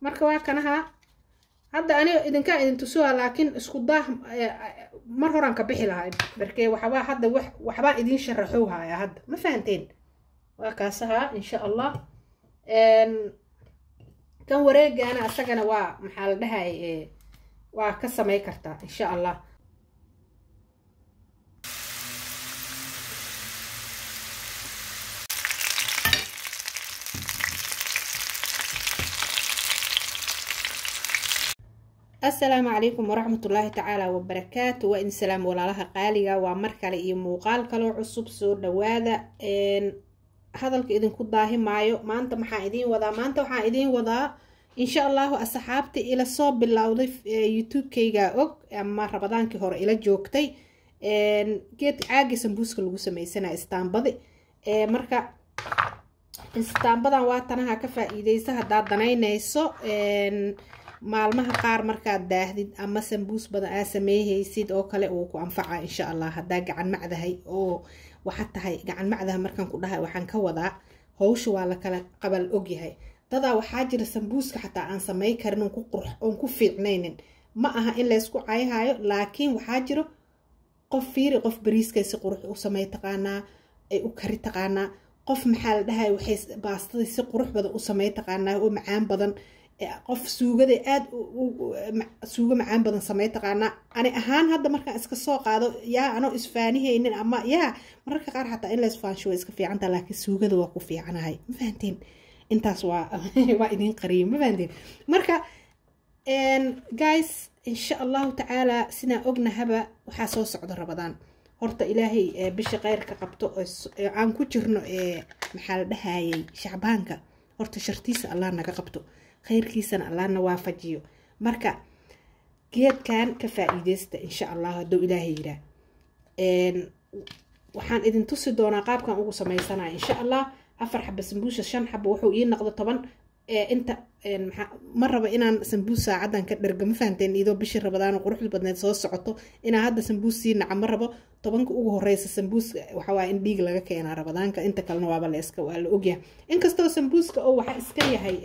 marka waa kanaha hadda aniga idinkaa idin tusuha laakiin isku daah mar horaan ka bixi lahay markee waxbaa hadda wax waxbaa idin sharaxow haya hadda ma fahanteen waa kaasaha insha allah kan wareegana asagana waa maxaa la dhahay waa ka samay kartaa insha allah asalaamu calaykum waraxmatullaahi tacaala wabarakaatu waa idin salaam walaalaha qaaliga waa mar kale iyo muuqaal kaloo cusub soo dhawaada hadalka idinku daahi maayo maanta maxaa idiin wadaa maanta waxaan idiin wadaa insha allahu asxaabta ila soo bilowday youtube-kayga og ama rabadaankii hore ila joogtay geed caagii sambuuska lagu sameysana istaambadi marka istaambadan waa tanaha ka faa-iideysa haddaad danaynayso maalmaha qaar markaad daahdid ama sambuus badan aa sameeyhaysid oo kale uu ku anfaca insha allah haddaa gacan macdahay oo waxaa tahay gacan macdaha markaan ku dhahay waxaan ka wadaa howsha waa lakala qabal ogyahay dadaa waxaa jira sambuuska xataa aan samey karin oon ku qurx oon ku fiicnaynin ma aha in laysku cayhayo laakiin waxaa jiro qof fiiri qof bariiskay si qurux u samey taqaanaa ay u kari taqaanaa qof maxaa la dhahay waxay baastadii si qurux badan u samey taqaanaa oo macaan badan qof suugada aada suugo macaan badan samey taqaanaa ani ahaan hadda markaan iska soo qaado yaa anoo isfaanihaynin ama yaa mararka qaar xataa in laisfaansho way iska fiicanta laakiin suugada waa ku fiicanahay ma fahanteen intaas waa waa idiin qariyo ma fahanteen marka guys insha allahu tacaala sidaan ognahaba waxaa soo socda rabadaan horta ilaahay bisha keyrka qabto aan ku jirno maxaa la dhahayay shacbaanka horta shartiisa allah naga qabto khayrkiisana allahna waafajiyo marka geedkan ka faa-iideysta insha allah hadduu ilaahay yiraa waxaan idin tusi doonaa qaabkan ugu sameysanaya insha allah afar xaba sambuusa shan xaba wuxuu ii noqdo toban inta ma raba inaan sambuus saacadan ka dherga ma fahanteen idoo bishii rabadaan quruxda badneed soo socoto inaa hadda sambuus sii naca ma rabo tobanka ugu horeysa sambuus waxawaa in dhiig laga keenaa rabadaanka inta kalena waaba la iska waa la ogyahay inkastoo sambuuska oo waxa iska yahay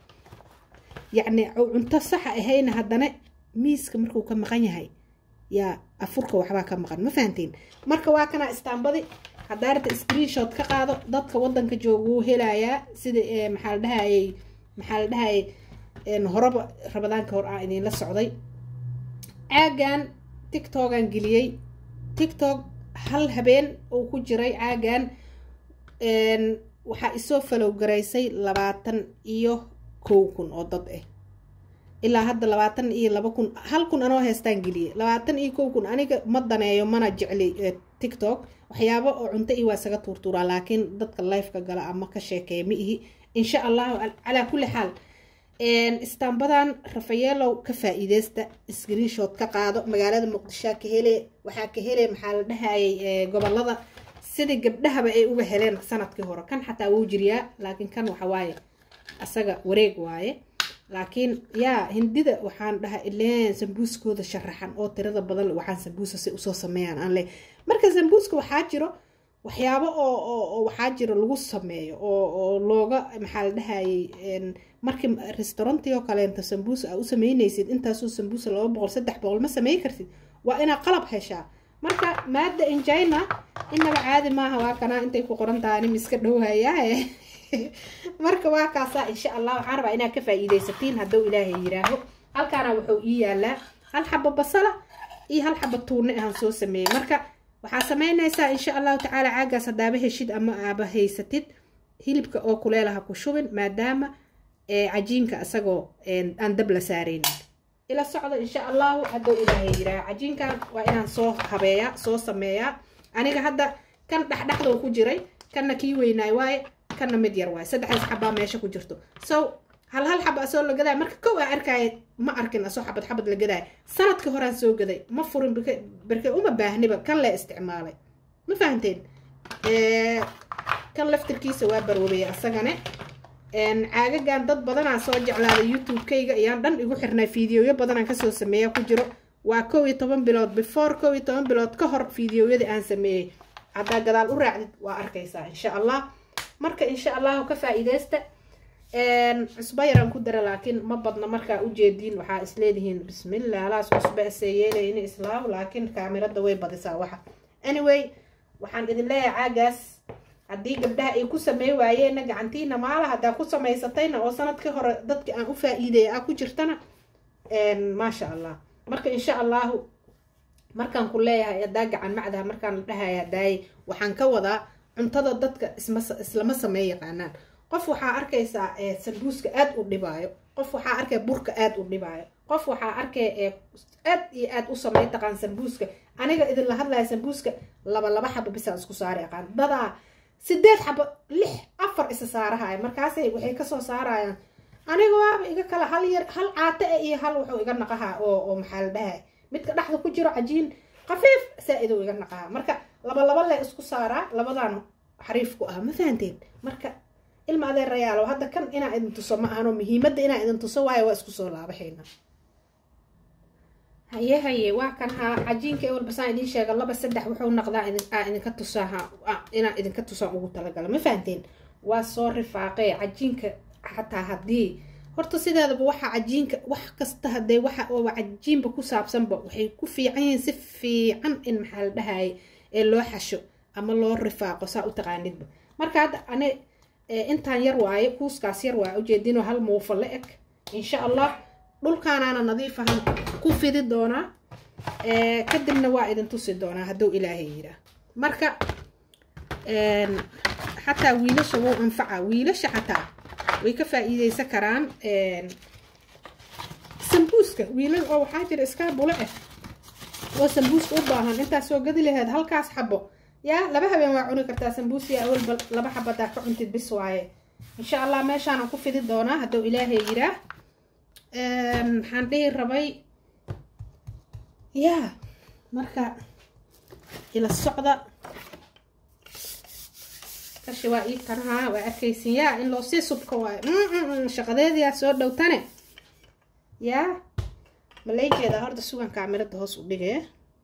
yacni cunto saxa ahayna haddana miiska markuu ka maqan yahay yaa afurka waxbaa ka maqan ma fahanteen marka waa kana istaambadi haddaa rata screenshot ka qaado dadka wadanka jooga wuu helayaa sida maxaa la dhahayay maxaa la dhahayay horaba rabadaanka hor ah idinla socday caagan tictogan geliyey tictok hal habeen uu ku jiray caagan waxaa isoo falow garaysay labaatan iyo kow kun oo dad ah ilaa hadda labaatan iyo laba kun hal kun anoo heestaan geliyey labaatan iyo kow kun aniga ma daneeyo mana jecli tictok waxyaabo oo cunto iyo waa isaga tuurtuuraa laakiin dadka lifeka gala ama ka sheekeeya ma ihi insha allahu calaa kulli xaal istaambadan rafayeelow ka faa-iideysta screenshot ka qaado magaalada muqdishoa ka hele waxaa ka hele maxaa la dhahayay gobolada sidii gabdhahaba ay uga heleen sanadkii hore kan xataa wuu jiriyaa laakiin kan waxawaaye asaga wareeg waaye laakiin yaa hindida waxaan dhaha ileen sambuuskooda sharaxan oo tirada badan waxaan sambuusa si usoo sameeyaan aan leh marka sambuuska waxaa jiro waxyaabo oo waxaa jiro lagu sameeyo oo looga maxaa la dhahayay markii restaurantii oo kaleenta sambuusa aa u sameynaysid intaasoo sambuusa laba boqol saddex boqol ma samey kartid waa inaa qalab heshaa marka maada injina inaba caadi maaha waa kanaa intay ku qoran tahay nim iska dhowhayaa marka waa kaasaa insha allah waxaan rabaa inaad ka faa-iideysatiin hadduu ilaahay yiraaho halkaana wuxuu ii yaalaa hal xaba basala iyo hal xaba tuurne ahaan soo sameeyey marka waxaa sameynaysaa insha allahu tacaala caagaas haddaaba heshid ama aaba haysatid hilibka oo kuleelaha ku shubin maadaama cajiinka isagoo aan dab la saareynin ila socdo insha allahu hadduu ilaahay yiraaho cajiinkan waa inaan soo habeeyaa soo sameeyaa aniga hadda kan dhexdhexdoo ku jiray kanna kii weynaay waaye kana mid yar waaye saddexdaas xabaa meesha ku jirto so hal hal xaba asoo la gadaay marka kow aa arkaya ma arkin asoo xabad xabad la gadaay sanadkii horaan soo gaday ma furin berke uma baahniba kan le isticmaalay ma fahanteen kan laftirkiisa waa barwabaya asagane caagagan dad badanaa soo jeclaaday youtube-kayga ayaan dhan igu xirnay fiideoyo badanaan kasoo sameeya ku jiro waa kow iyo toban bilood before kow iyo toban bilood ka hor fiideoyadii aan sameeyey haddaa gadaal u raacdid waa arkaysaa insha allah marka insha allahu ka faa-iideysta cusbo yaraan ku dara laakiin ma badna markaa ujeediin waxaa isleedihiin bismillah alaas cusbo asee yeelayni islaam laakiin kaamirada way badisaa waxa anyway waxaan idin leeyahay caagaas haddii gabdhaha ay ku samey waayeenna gacantiina maala haddaa ku samaysatayna oo sanadkii hore dadki aan u faa-iideeya ah ku jirtana maasha allah marka insha allahu markaan ku leeyahay haddaa gacan macdaha markaan la dhahaya hadaaye waxaan ka wadaa cuntada dadka isma islama samey yaqaanaan qof waxaa arkaysaa sambuuska aad u dhibaayo qof waxaa arkaya burka aad u dhibaayo qof waxaa arkaya aad iyo aad u samey taqaan sambuuska aniga idinla hadlaya sambuuska laba laba xaba bisaan isku saari aqaan dadaa sideed xaba lix afar isa saarahaya markaasay waxay kasoo saarayaan aniga waaba iga kala hal yar hal caate e iyo hal wuxuu iga naqahaa oo oo maxaa la dhahay midka dhexda ku jiro cajiin khafiif saa-idou iga naqahaa marka laba laba le isku saaraa labadan xariif ku ah ma fahanteen marka ilma adeerayaalow hadda kan inaa idin tuso ma ahano muhiimadda inaa idin tuso waayo waa isku soo laabaxayna haye haye waa kan haa cajiinka ewel basaan idiin sheega laba saddex wuxuu naqdaa aa idinka tusaa inaa idinka tusaan ugu talagala ma fahanteen waa soo rifaaqee cajiinka xataa haddii horta sideedaba waxa cajiinka wax kasta hadee waxa oo cajiinba ku saabsanba waxay ku fiican yihiin si fiican in maxaa la dhahaye ee loo xasho ama loo rifaaqo saa u taqaanidba marka hadda ane intaan yar waaye kuuskaas yar waa ujeedinoo hal muufo la eg insha allah dhulkaanaana nadiif ahan ku fidi doonaa kadibna waa idin tusi doonaa hadduu ilaahay yiraa marka xataa wiilasha wuu anfaca wiilasha xataa way ka faa-iideysan karaan sambuuska wiilal oo waxaa jira iskaa bule ah oo sambuuska u baahan intaas soo gadi laheed halkaas xabo yaa laba habeen waa cuni kartaa sambuusiya awalba laba xabadaa ka cuntid bis waaye insha allah meeshaanan ku fidi doonaa hadduu ilaahay yiraa maxaan dhihi rabay yaa marka ila socda kashi waa ii tanahaa waa arkaysin yaa in loo sii subka waayo shaqadeediyaa soo dhowtane yaa maleyjeeda horta sugan kaamirada hoos u dhigee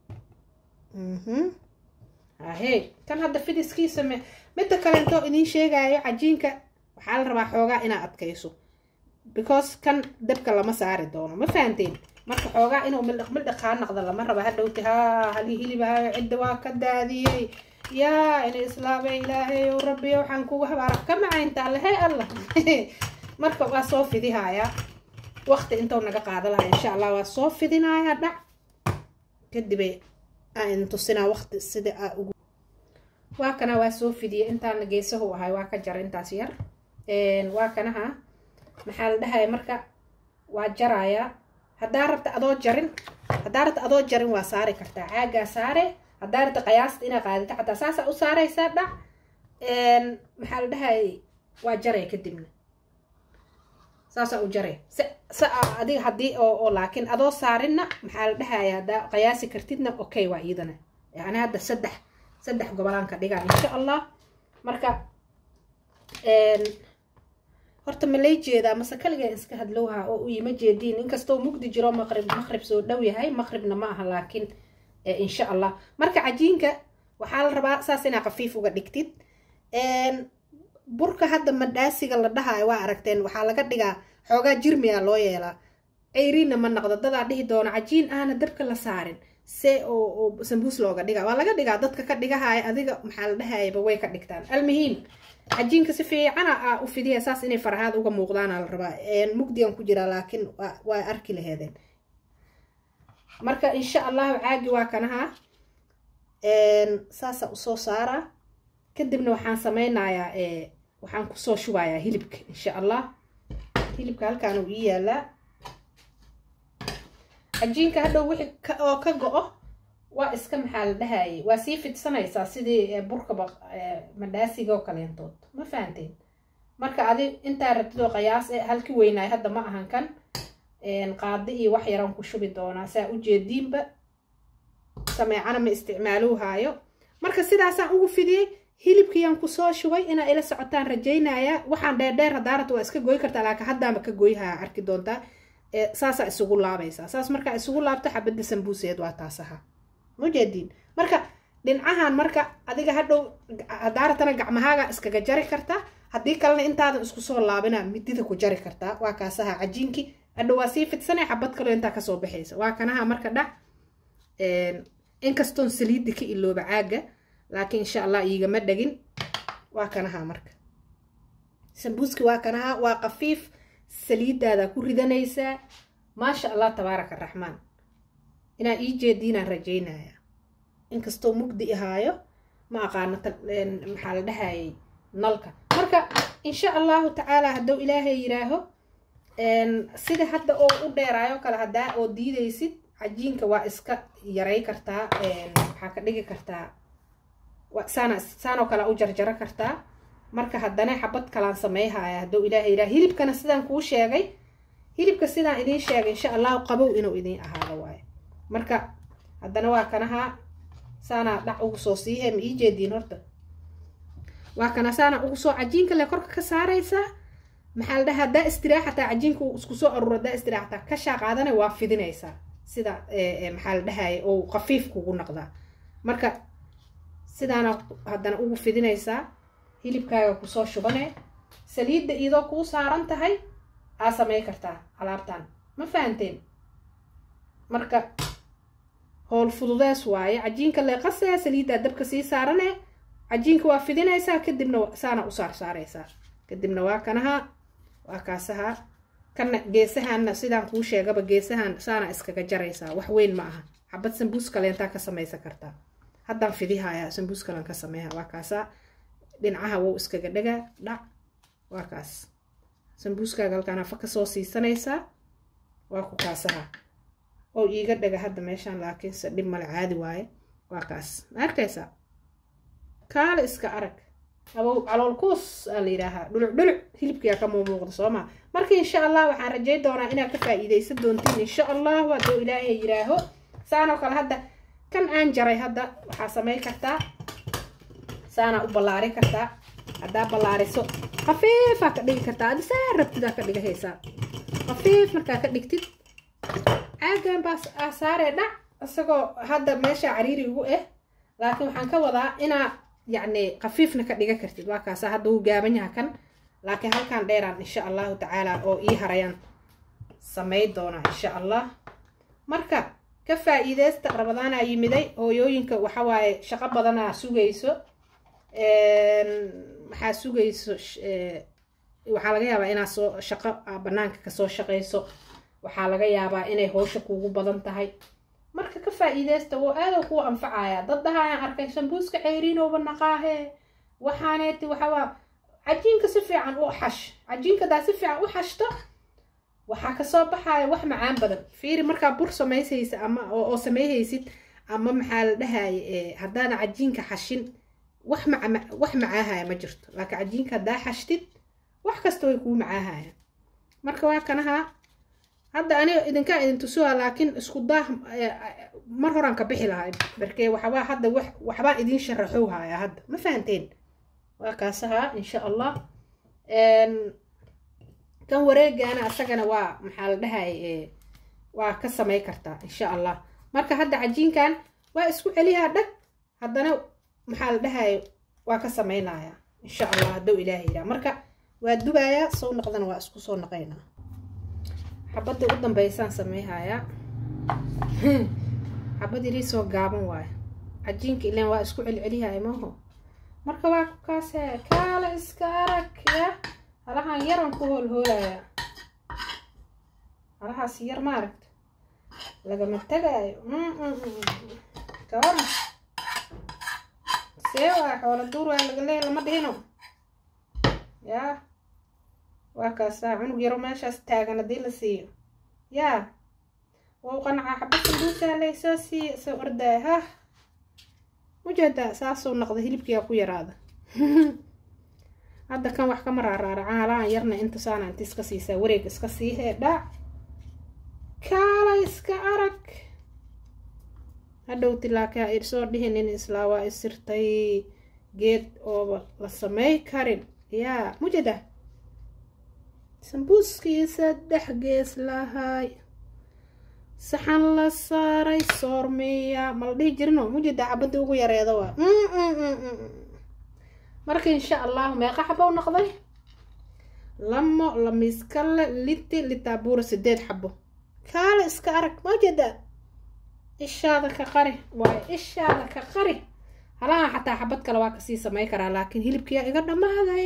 ahey kan hadda fidiskiisa me midda kalentoo idiin sheegayo cajiinka waxaa la rabaa xoogaa inaa adkayso because kan dabka lama saari doono ma fahanteen marka xoogaa inuu mildhiq mildhiqaa naqda lama raba hadhowti haa halii hilibaayo cidda waa ka daadiyey yaa ina islaamay ilaahay ow rabbiyo waxaan kugu habaara ka macaynta alle hey allah marka waa soo fidihayaa waqti intou naga qaada lahaa insha allah waa soo fidinayaa dhac kadibay aan idin tusinaa waqti sida aa ugu waa kana waa soo fidiyay intaana geesahu ahay waa ka jara intaas yar waa kanaha maxaa la dhahaya marka waa jarayaa haddaa rabta adoo jarin haddaa rabta adoo jarin waa saari kartaa caagaa saare haddaa rabta qiyaasta inaa qaadita xataa saasaa u saaraysaa dhac maxaa la dhahayay waa jaray kadibna saasaa u jaray si si adiga haddii oo oo laakiin adoo saarinna maxaa la dhahaya haddaa qiyaasi kartidna okay waa iidana yani hadda saddex saddex gobolaanka dhigaa insha allah marka horta ma lay jeedaa mase kaligaa iska hadlowha oo u yima jeediin inkastoo mugdi jiro maqrib maqrib soo dhow yahay maqribna ma aha laakiin insha allah marka cajiinka waxaa la rabaa saas inaa khafiif uga dhigtid burka hadda madhaasiga la dhahayo waa aragteen waxaa laga dhigaa xoogaa jirmiga loo yeelaa ceyriinna ma naqdo dadaa dhihi doono cajiin aana dabka la saarin see oo sambuus looga dhigaa waa laga dhigaa dadka ka dhigahaya adiga maxaa la dhahayaba way ka dhigtaan almuhiim cajiinka si fiicana aa u fidiya saas inay farahaad uga muuqdaana la rabaa mugdigan ku jiraa laakiin waa arki laheedeen marka insha allahu caagi waa kanaha saasa usoo saaraa kadibna waxaan sameynayaa waxaan kusoo shubayaa hilibka insha allah hilibka halkaan uu ii yaalaa cajiinka hadhow wixii oo ka go-o waa iska maxaa la dhahayay waa sii fidsanaysaa sidii burkaba madhaasiga oo kaleentood ma fahanteen marka adi intaa rabtidoo qiyaas e halki weynaay hadda ma ahan kan qaadi iyo wax yaraan ku shubi doonaa saa ujeediinba sameecana ma isticmaaluhaayo marka sidaasaan ugu fidiyey hilibkiyaan kusoo shubay inaa ila socotaan rajaynaya waxaan dheerdheer haddaarata waa iska goy kartaa laakiin haddaanba ka goyhaa arki doontaa saasaa isugu laabaysaa saas markaa isugu laabto xabadda sambuuseed waa taas ahaa mujeediin marka dhinacahan marka adiga hadhow hadaaratana gacmahaaga iskaga jari kartaa haddii kalena intaadan isku soo laabina midida ku jari kartaa waa kaasaha cajiinkii hadhow waa sii fidsanay xabad kaloo intaa kasoo baxaysa waa kanaha marka dhac inkastoon saliidda ka ilooba caaga laakiin insha allah iigama dhagin waa kanaha marka sambuuski waa kanaha waa qafiif saliiddaada ku ridanaysaa maasha allah tabaaraka araxmaan inaa ii jeediinaan rajaynaya inkastoo mugdi ahaayo ma aqaano maxaa la dhahayay nalka marka insha allahu tacaala hadduu ilaahay yiraaho sida hadda oo u dheeraayo kale haddaa oo diidaysid cajiinka waa iska yaray kartaa waxaa ka dhigi kartaa saana saanoo kale u jarjaro kartaa marka haddana xabad kalaan sameeyhaya hadduu ilaahay yiraaho hilibkana sidaan kuu sheegay hilibka sidaan idiin sheegay insha allahu qabow inuu idiin ahaado waayo marka haddana waa kanaha saanaa dhac ugu soo siihe ma ii jeediin horta waa kana saana ugu soo cajiinka le korka ka saaraysaa maxaa la dhaha haddaa istiraaxataa cajiinka isku soo aruur haddaa istiraaxataa kashaa qaadana waa fidinaysaa sida maxaa la dhahaya oo qafiif kugu noqdaa marka sidaana haddana ugu fidinaysaa hilibkaaga kusoo shubane saliidda iyadoo kuu saaran tahay aa samey kartaa alaabtan ma fahanteen marka howl fududees waaye cajiinka leeqasee saliiddaa dabka sii saarane cajiinka waa fidinaysaa kadibna saana u saar saaraysaa kadibna waa kanaha waa kaasaha kana geesahaanna sidaan kuu sheegaba geesahan saana iskaga jaraysaa wax weyn ma aha xabad sambuus kaleentaa ka samaysan kartaa haddaan fidihayaa sambuus kalan ka sameeha waa kaasaa dhinacaha wou iskaga dhagaa dhac waa kaas sambuuskaaga halkaan hafa kasoo siisanaysaa waa ku kaasaha oo iiga dhaga hadda meeshaan laakiinse dhib male caadi waaye waa kaas ma arkaysaa kaale iska arag abow calool kuus aa la yidhaahaa dhuluc dhuluc hilibkiyaa ka muumuuqda soo maa marka insha allah waxaan rajay doonaa inaad ka faa'iidaysan doontiin insha allahu hadduu ilaahay yidhaaho saanoo kale hadda kan aan jaray hadda waxaa samay kartaa saanaa u ballaari kartaa haddaa ballaariso khafiifaa ka dhigi kartaa adi saa rabtidaa ka dhigahaysaa khafiif markaa ka dhigtid caagan baa saaree dhac isagoo hadda meesha cariiri ugu ah laakiin waxaan ka wadaa inaa yacni khafiifna ka dhiga kartid waa kaasa hadda wuu gaaban yaha kan laakiin halkaan dheeraan insha allahu tacaala oo ii harayaan samay doonaa insha allah marka ka faa'iideysta rabadaanaa yimiday hooyooyinka waxawaaye shaqo badanaa sugayso maxaa sugayso waxaa laga yaabaa inaad soo shaqo banaanka kasoo shaqayso waxaa laga yaabaa inay howsha kuugu badan tahay marka ka faa'iideysta woo aadoo kuwa anfacaya dad dhahayaan arkay sambuuska ceyriinowba naqaahe waxaaneeti waxawaa cajiinka si fiican u xash cajiinka daa si fiican u xashto waxaa kasoo baxaya wax macaan badan fiiri markaa bur samaysaysa ama oo sameeyhaysid ama maxaa la dhahaye haddaana cajiinka xashin wax maca wax macaahaya ma jirto laakiin cajiinka haddaa xashtid wax kasta way kuu macaahayaan marka waa kanaha hadda aniga idinkaa idin tusuha laakiin isku daah mar horaan ka bixi lahay markee waxbaa hadda wax waxbaa idin sharaxow haya hadda ma fahanteen waa kaasaha insha allah kan wareegaana asagana waa maxaa la dhahay waa ka samay kartaa insha allah marka hadda cajiinkan waa isku celiyaa dhag haddana maxaa la dhahay waa ka samaynaya insha allah hadduu ilaaha yidhaha marka waa dubayaa soo noqdana waa isku soo noqaynaa xabadda u dambeysaan sameyhayaa xabad irii soo gaaban waayo cajiinka ilaan waa isku celcelihaya maho marka waa kaase kaala iska arag ya halahan yaran ku hoolhoolaya halahaas yar maaragta lagama tegaayo kawana see waa xoola duur waa laga leeya lama dhihino yaa waa kaasaa cunug yaro meeshaas taagan haddii la siiyo yaa wau qanacaa xaba sambuusaa laysoo siiya soo ordaaya hah mujeedaa saasuu noqda hilibkiyaa ku yaraada hadda kan wax kama raaraaraca halahan yarna inta saana inta iska siisaa wareeg iska siihee dhac kaala iska arag hadhowti laakiin ha irsoo dhihinin islaa waa isirtay geed ooba la samey karin yaa mujeeda sambuuskii saddex gees lahay saxan la saaray soormeeya mala dhihi jirino mujeedaa xabadii ugu yareeda waa marka insha allahu meeqa xabo u noqday lamo lamiiskale liti litaabuura sideed xabo kaale iska arag majeedaa ishaada ka qari waayo ishaada ka qari halaha xataa xabad kale waa kasii samey karaa laakiin hilibkiyaa iga dhammaaday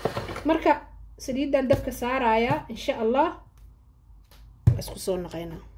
marka saliidan dabka saarayaa insha allah isku soo naqaynaa